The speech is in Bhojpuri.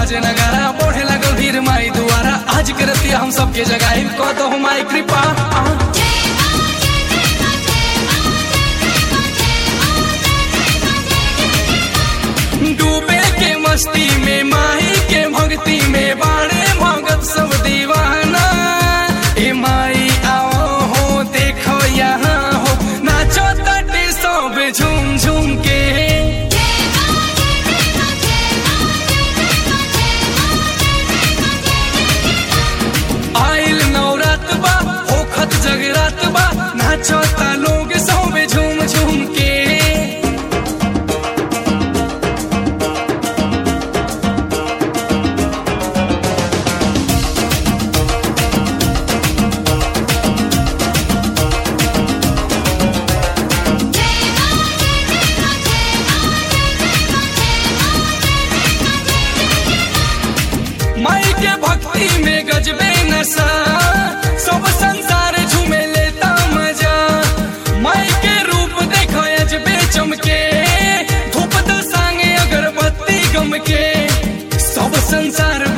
बाजे नगारा बढ़े लगल भीड़ माई दुआरा आज के रतिया हम सबके जगाई कह दो माई कृपा डूबे के मस्ती में माही के भक्ति में बाड़े भगत सब दीवाना ए माई आओ हो देखो यहाँ हो नाचो तटे सब झूम झूम के आइल नवरात बा होखत जगरात बा नाचो ता लोग सब झूम झूम के माई के भक्ति में गजबे नशा सब संसार झूमे लेता मजा माई के रूप देखो अजबे चमके धूप तो सांगे अगरबत्ती गम के सब संसार